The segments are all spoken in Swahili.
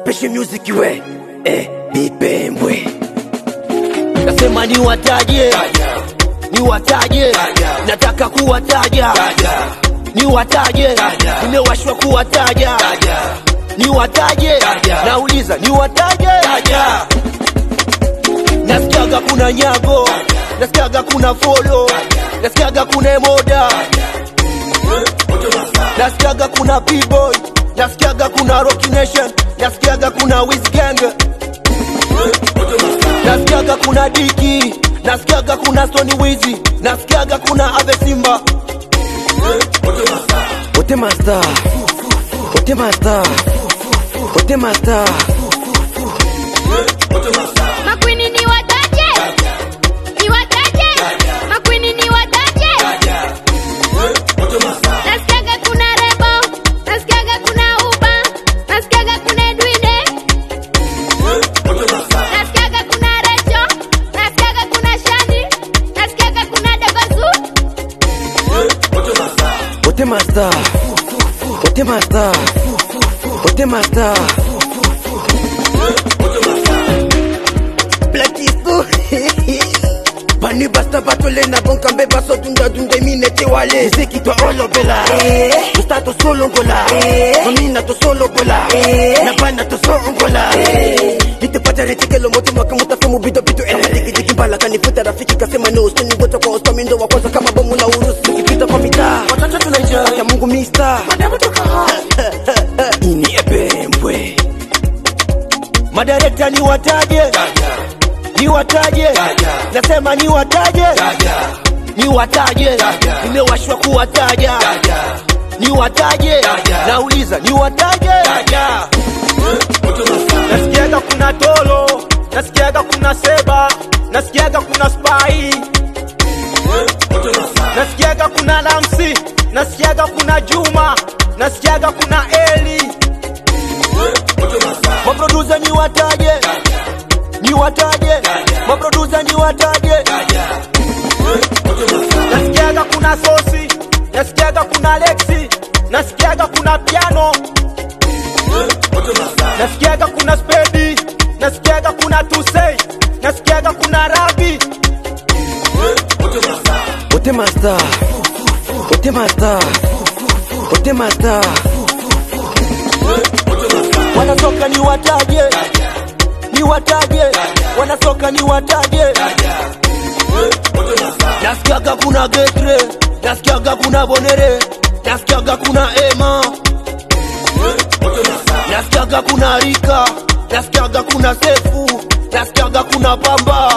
special music we eh, bipembwe nasema ni wataje ni wataje nataka kuwataja ni wataje nimewashwa kuwataja ni wataje nauliza ni wataje nasikiaga kuna nyago nasikiaga kuna folo nasikiaga kuna emoda nasikiaga kuna b-boy nasikiaga kuna rocky nation nasikiaga kuna wisgang nasikiaga kuna diki nasikiaga kuna stoni wizi nasikiaga kuna ave simba wote masta wote masta wote masta Makwini ni wataje? Ni wataje? Makwini ni wataje? Nasikiaga kuna Rebo, nasikiaga kuna Uba, nasikiaga kuna Edwide, nasikiaga kuna Recho, nasikiaga kuna Shani, nasikiaga kuna Dabazu. wote masta wote masta wote masta Plakisto Bani basta batole na bon kambe baso dunda dunda mine te wale Miziki twa olobela Mustato solo ngola Mamina to solo gola Na bana to so ngola Lite pata retike lo moto mwaka mutafe mubido bido Ela digi digi mbala kanifuta rafiki kasema no Steni ngoto kwa osta mindo wa kwanza kama bomu la urusi Nikipita kwa mitaa Watoto tunaenjoy Akia mungu mister Madamu toka Ini ebembwe Madirekta ni wataje ni wataje nasema ni wataje ni wataje nimewashwa kuwataja ni wataje nauliza ni wataje nasikiaga kuna tolo nasikiaga kuna seba nasikiaga kuna spai nasikiaga kuna lamsi nasikiaga kuna juma nasikiaga kuna eli maprodusa ni wataje ni wataje maprodusa ni wataje nasikiaga kuna sosi nasikiaga kuna lexi nasikiaga kuna piano nasikiaga kuna spedi nasikiaga kuna tusei nasikiaga kuna rabi wote masta wote masta wote masta wanasoka ni wataje ni wataje wanasoka ni wataje nasikiaga kuna getre nasikiaga kuna bonere nasikiaga kuna ema nasikiaga kuna rika nasikiaga kuna sefu nasikiaga kuna pamba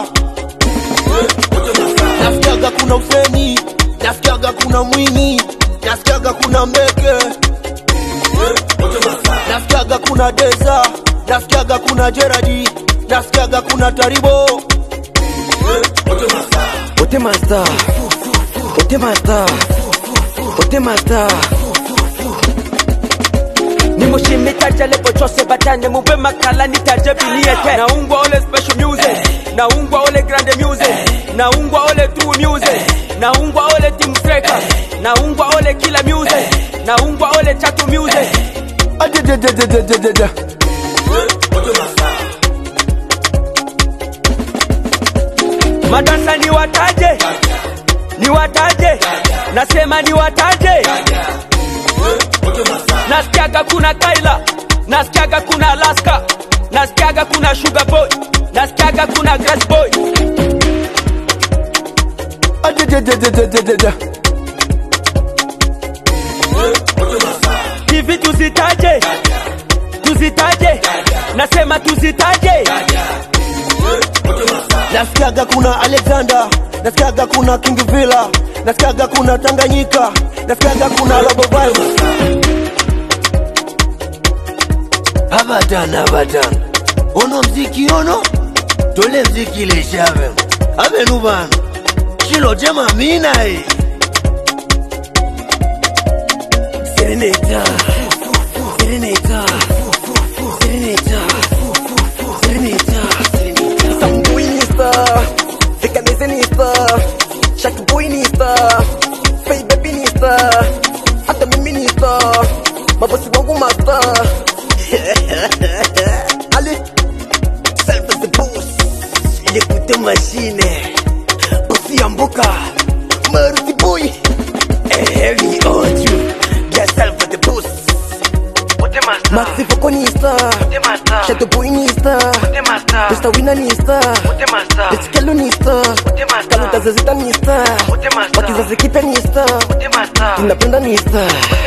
nasikiaga kuna useni nasikiaga kuna mwini nasikiaga kuna mbeke nasikiaga kuna deza nasikiaga kuna jeradi nasikiaga kuna taribo wote masta wote masta wote masta nimushimitaje lepo chose batane mube makala nitaje biniete naungwa ole special music naungwa ole grande music naungwa ole true music naungwa ole team freaka naungwa ole kila music naungwa ole chatu music Adadadadadadada. madansa ni wataje ni wataje nasema ni wataje nasikiaga kuna kaila nasikiaga kuna alaska nasikiaga kuna sugar boy nasikiaga kuna grass boy Adadadadadadada. hivi tuzitaje tuzitaje nasema tuzitaje nasikiaga kuna alexander nasikiaga kuna king villa nasikiaga kuna tanganyika nasikiaga kuna robo virus abadan abadan ono mziki ono tole mziki leshave avenu bana shilo jema minae sereneta sereneta sereneta sereneta sereneta Sanguinista, veganizanista, shakibuinista, fei bebinista, hata miminista, mabosi wangu masta Maxi Foko ni star Shadow Boy ni star Mr. Winner ni star Esikelo ni star Kaluta Zezita ni star Wakizazi kipya ni star Tunapenda ni star